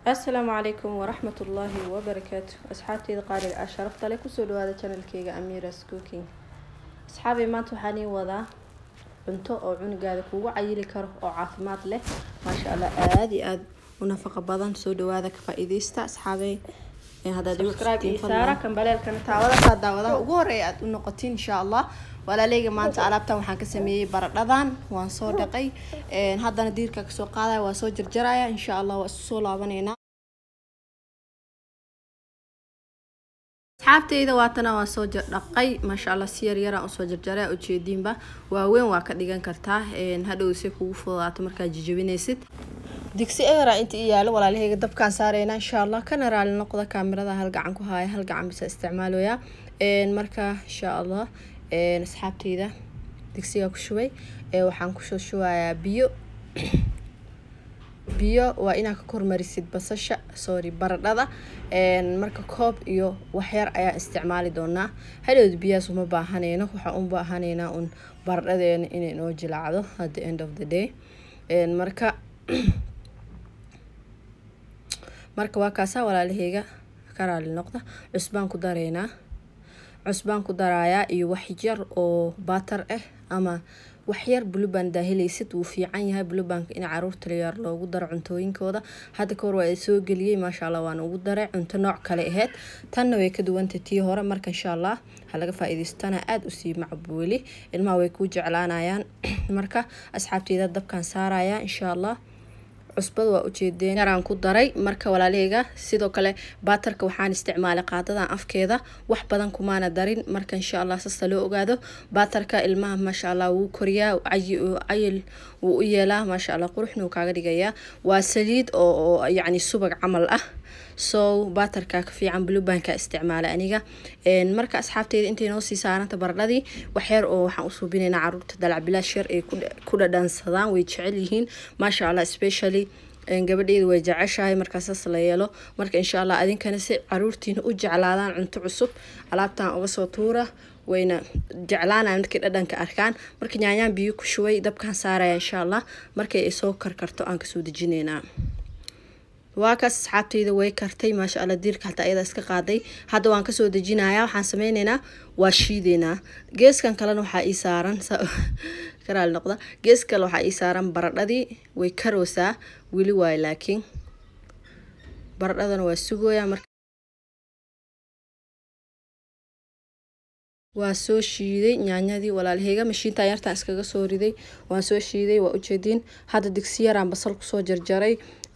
asalaamu calaykum waraxmat ullaahi wabarakaatu asxaabteyda qaaliga ah sharafta leh kusoo dhawaada channelkeyga amiras cooking asxaabay maanta waxaan ii wadaa cunto oo cunugaada kugu cayili karo oo caafimaad leh maasha allah aada iyo aada u nafaqa badan soo dhawaada ka faa-iideysta asxaabay saara kambaleelkana taawadasaa daawadaha ugu horeeya aada u noqotiin insha allah walaaleyga maanta alaabtan waxaan ka sameeyey baradhadan waan soo dhaqay haddana diirka kasoo qaadaya waa soo jarjaraya insha allah waa isu soo laabaneynaa asxaabteyda waatana waan soo dhaqay maasha allah si yaryaraan usoo jarjaray ujeediinba waaweyn waa ka dhigan kartaa hadhow se kugu fududaato markaad jijabinaysid digsi eera inta i yaalo walaalaheyga dabkaan saareyna insha allah kana raali noqda kaamirada hal gacan ku haaya hal gacan bisa isticmaalaya marka insha allah asxaabteyda digsigaa ku shubay waxaan kusoo shubayaa biyo biyo waa inaad ka kormarisid basasha sorry baradhada marka koob iyo waxyar ayaan isticmaali doonaa hadhowd biyahaas uma baahaneyno waxaan u baahaneynaa un baradhadeena inay noo jilaacdo at the end of the day marka marka waa kaasaa walaalaheyga ka raali noqda cusbaan ku dareynaa cusbaan ku daraayaa iyo waxyar oo baatar ah ama waxyar buluban daahilaysid wuu fiican yahay bulubanka in caruurta layaar loogu daro cuntooyinkooda hadda kahor waa soo geliyey maasha allah waan ugu daray cunto nooc kale aheyd tanna way ka duwantay tii hore marka insha allah ha laga faa-iideystana aada usii macbuuli ilmaha way kuu jeclaanayaan marka asxaabteyda dabkaan saaraya insha allah cusbada waa ujeedeen yaraan ku daray marka walaalaheyga sidoo kale baatarka waxaan isticmaalay qaadadan afkeeda wax badan kumaana darin marka insha allah sasta loo ogaado baatarka ilmaha maasha allah wuu koriyaa cayil wuu u yeelaa maasha allah quruxna wuu kaaga dhigayaa waa saliid oo yacni subag camal ah so baatarka ka fiican blubanka isticmaalay aniga marka asxaabteyda intay noo sii saaranta baradhadii waxyar oo waxaan u suubinaynaa caruurta dalac bilaash yar ay ku dhadhansadaan way jecel yihiin maasha allah especially gabadheeda way jeceshahay markaasaas la yeelo marka insha allah adinkana si caruurtiina u jeclaadaan cunto cusub alaabtan uga soo tuura wayna jeclaanaya markay dhadhanka arkaan marka nyaanyaan biyo ku shubay dabkaan saaraya insha allah markay ay soo karkarto aan kasoo dejineynaa waa kaas asxaabteyda way kartay maasha allah diirka hataa ayada iska qaaday hadda waan kasoo dejinayaa waxaan sameyneynaa waa shiideynaa geeskan kalena waxaa ii saaran karaali noqda gees kale waxaa ii saaran baradhadii way karoosaa weli waayo laakiin baradhadana waa sugooyaa marka waa soo shiiday nyaanyadii walaalaheyga mashiinta yartaan iskaga soo riday waan soo shiiday waa ujeediin hadda digsi yaraan basal kusoo jarjaray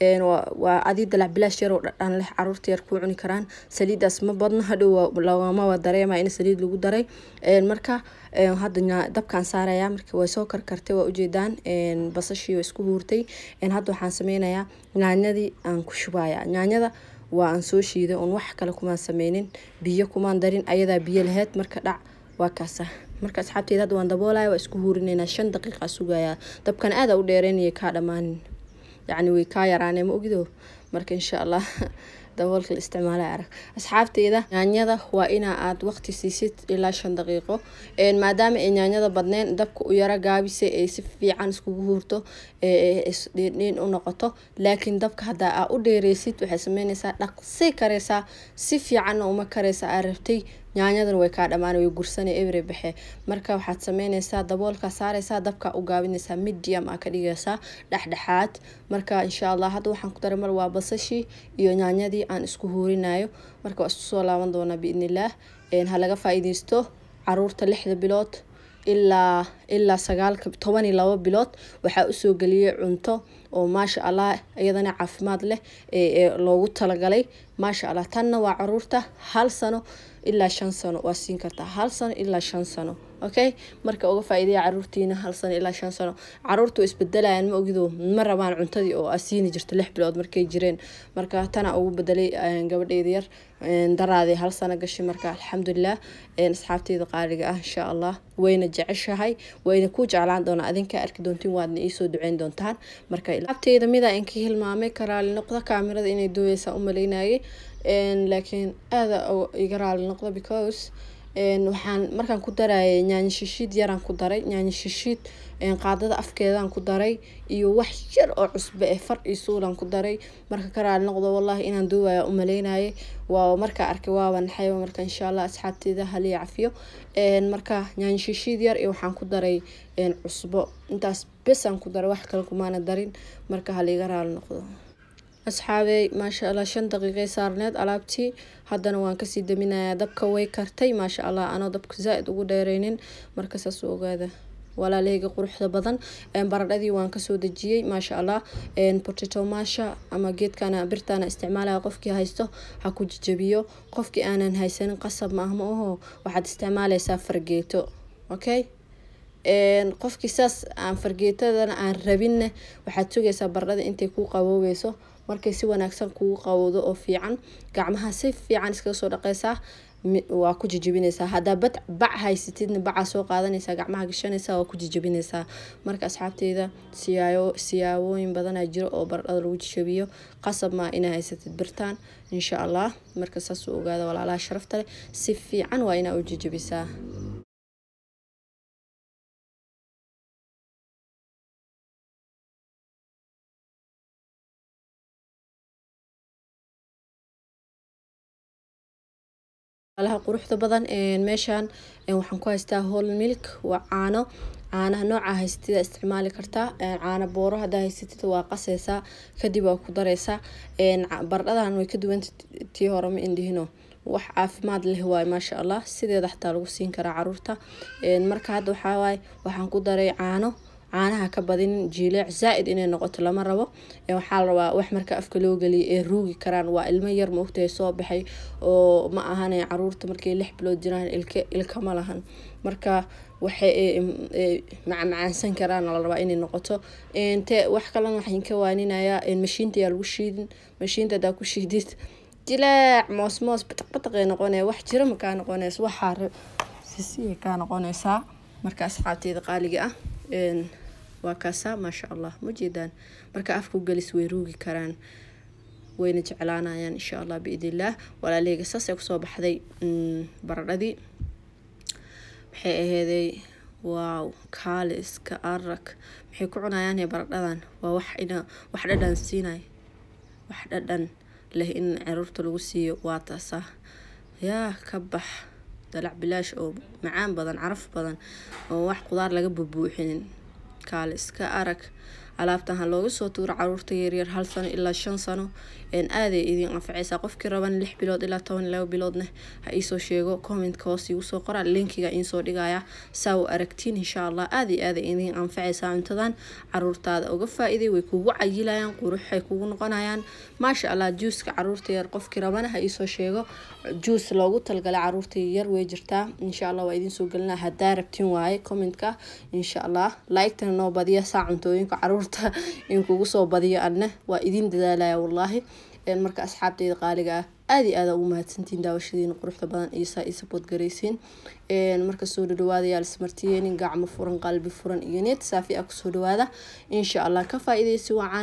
waa adii dalac bilaash yar oo dhadhan leh caruurta yar kuu cuni karaan saliidaas ma badno hadhow lagamawa dareema in saliid lagu daray marka hadda dabkaan saaraya marka way soo karkartay waa ujeedaan basashii waa isku huurtay hadda waxaan sameynayaa nyaanyadii aan ku shubaya nyaanyada waa aan soo shiiday oon wax kale kumaan sameynin biyo kumaan darin ayadaa biyo laheyd marka dhac waa kaasa marka asxaabteeda hadda waan daboolaya waa isku huurineynaa shan daqiiqa sugayaa dabkan aada u dheereynaya kaa dhammaanin yacni way kaa yaraanee ma ogido marka insha allah daboolka la isticmaalay arag asxaabteyda nyaanyada waa inaa aad waqti siisid ilaa shan daqiiqo maadaama ay nyaanyada badneen dabka u yaro gaabisay ay si fiican iskugu huurto isdhiindhiin u noqoto laakiin dabka haddaa aa u dheereysid waxay sameyneysaa dhaqsi kareysaa si fiicanna uma kareysa aa rabtay nyaanyadana way kaa dhamaan way gursana every baxe marka waxaad sameyneysaa daboolka saareysaa dabka u gaabineysaa medium aa ka dhigeysaa dhexdhexaad marka insha allah hadda waxaan ku daray mar waa basashii iyo nyaanyadii aan isku huurinayo marka waa isku soo laaban doonaa biidnillaah ha laga faa-iideysto caruurta lixda bilood ilaa ilaa sagaalka toban iyo labo bilood waxaa usoo geliyay cunto oo maasha allah iyadana caafimaad leh ee loogu talagalay maasha allah tanna waa caruurta hal sano ilaa shan sano waa siin kartaa hal sano ilaa shan sano okay marka uga faa-iidaya caruurtiina hal sano ilaa shan sano caruurta way isbedelayaan ma ogido ma rabaan cuntadii oo asiini jirto lix bilood markay jireen marka tana ugu bedelay gabadheyda yar daraadii hal sano gashay marka alxamdulilah asxaabteyda qaaliga ah insha allah wayna jeceshahay wayna ku jeclaan doonaa adinka arki doontiin waadna iisoo duceyn doontaan marka asxaabteyda midaa inka hilmaamay karaali noqda kaamirada inay dooyeysaa u maleynayay laakiin aada iga raali noqda because waxaan markaan ku darayay yaanyo shishiid yaraan ku daray yaanyo shishiid qaadada afkeedaan ku daray iyo wax yar oo cusbe eh far iyo suulaan ku daray marka ka raali noqdo wallahi inaan duubaya u maleynayay waa markaa arkay waaba naxay marka insha allah asxaabteeda haliya cafiyo marka yaanyo shishiid yar iyo waxaan ku daray cusbo intaas besaan ku daray wax kale kumaana darin marka haliga raali noqdo asxaabey maasha allah shan daqiiqay saarneed alaabtii haddana waan kasii daminayaa dabka way kartay maasha allah anoo dabka zaa-id ugu dheereynin marka saas u ogaada walaalahayga quruxda badan baradhadii waan kasoo dejiyey maasha allah potato masha ama geedkana birtaana isticmaalaya qofkii haysto ha ku jajabiyo qofkii aanan haysanin qasab ma ah ma aho waxaad isticmaaleysaa fargeeto okay qofkii saas aan fargeetadana aan rabinne waxaad sugaysaa baradhada intay kuu qaboobeyso markay si wanaagsan kugu qabowdo oo fiican gacmaha si fiican iskaga soo dhaqeysaa waa ku jijibineysaa haddaa bad bac haysatidna bacaa soo qaadanaysaa gacmaha gashanaysaa waa ku jijibineysaa marka asxaabteyda siyaayo siyaabooyin badanaa jiro oo baradhada lagu jijabiyo qasab maa inaa haysatid birtaan insha allah marka saas u ogaada walaalaha sharafta leh si fiican waa inaa u jijibisaa alaha quruxda badan meeshaan waxaan ku haystaa hol milk waa caano caanaha nooca haysatida isticmaali kartaa caano booro hadaa haysatid waa qaseysaa kadib waa ku dareysaa baradhadan way ka duwanta tii hore ma indhihino wax caafimaad leh waay maasha allah sideeda xataa lagu siin karaa caruurta marka hadda waxaa waaye waxaan ku daray caano caanaha ka badinin jiileec zaa-id inay noqoto lama rabo waxaa la rabaa wax marka afka loo geliya ee ruugi karaan waa ilmo yar maogtahay soo baxay oo ma ahan caruurta markay lix bilood jiraan ilka ilkama lahan marka waxay macmacaansan karaan la rabaa inay noqoto te wax kalena waxaan ka waaninayaa mashiinta yaa lagu shiidin mashiinta hadaa ku shiidid jilaac moos moos bataq bataqay noqonaya wax jira makaa noqoneys waxaa sisiya kaa noqoneysaa marka asxaabteeda qaaliga ah waa kaasaa maasha allah ma jeedaan marka afka u gelis way ruugi karaan wayna jeclaanayaan insha allah biidnillaah walaaleyga saasay kusoo baxday baradhadii maxay aheeday waaw kaaliska arag maxay ku cunayaan baradhadan waa wax ina wax dhadhan siinay wax dhadhan leh in caruurta lagu siiyo waa taasaa yaa ka bax dalac bilaash oo macaan badan caraf badan oo wax qudaar laga bubuuxinin kaale iska arag alaabtan ha looga soo tuuro caruurta yaryar hal sano ilaa shan sano aaday idin anfaceysaa qofkii raban lix bilood ilaa toban laba biloodna ha iisoo sheego commentka hoos igu soo qora linkiga iinsoo dhigaya saa u aragtiin insha allah aada iyo aada idin anfaceysaa cuntadan caruurtaada uga faa-iiday way kugu cayilayaan quruxay kugu noqonayaan maasha allah juuska caruurta yar qofkii rabana ha iisoo sheego juus loogu talgalay caruurta yar way jirtaa insha allah waa idiin soo gelina hadaa rabtiin waaye commentka insha allah like-tana noo badiya saa cuntooyinka caruurta in kugu soo badiyo adna waa idiin dadaalaya wallaahi marka asxaabteyda qaaliga ah aada iyo aada ugu mahadsantiin daawashadiina quruxda badan iyo saa ii sabood garaysiin marka soo dhadhawaadayaal ismartiyeenin gacmo furan qalbi furan iyo need saafi ah kusoo dhawaada insha allah ka faa-iideysi wacan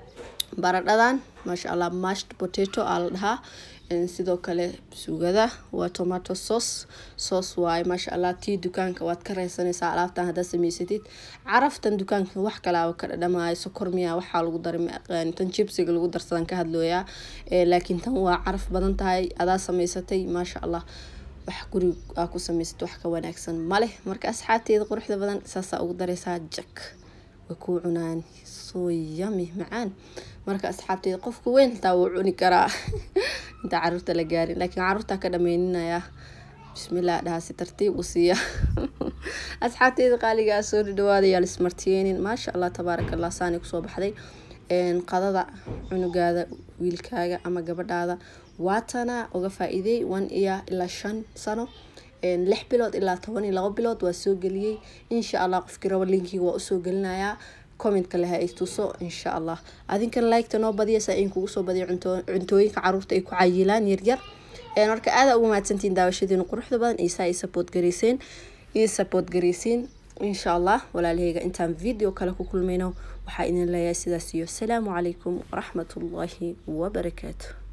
baradhadan maasha allah mashed potato aa la dhahaa sidoo kale sugada waa tomato sauce sauce waaye maasha allah tii dukaanka waad ka reysanaysaa alaabtan haddaad samaysatid caraftan dukaanka wax kalaaba ka dhadhamaayo sokor miyaa waxaa lagu daray ma aqaani tan jibsiga lagu darsadan ka hadlooyaa laakiin tan waa caraf badan tahay adaa samaysatay maasha allah wax guri aa ku samaysatay wax ka wanaagsan maleh marka asxaabteeda quruxda badan saasaa ugu dareysaa jak way kuu cunaan soo yami macaan marka asxaabteeda qofka weyn xitaa wuu cuni karaa intaa caruurta la gaarin laakiin caruurtaa ka dhameyninaya bismillah dhahaa si tartiib u siiya asxaabteeda qaaligaa soo dhadhawaadayaa lismartiyeenin maasha allah tabaaraka allah saani kusoo baxday qadada cunugaada wiilkaaga ama gabadhaada waatana uga faa-iiday one iyo ilaa shan sano lix bilood ilaa toban iyo labo bilood waa soo geliyey insha allah qofkii rabo linkiga waa usoo gelinayaa commentka leha ay tuso insha allah adinkan liketa noo badiya saa in kugu soo badiya cuntooyinka caruurta ay ku cayilaan yaryar marka aada ugu mahadsantiin daawashadiina quruxda badan iyo saa ii support garayseen ii support garaysiin insha allah walaalahayga intaan video kale ku kulmayno waxaa idin leeyahay sidaas iyo asalaamu calaykum waraxmatullaahi wabarakaatu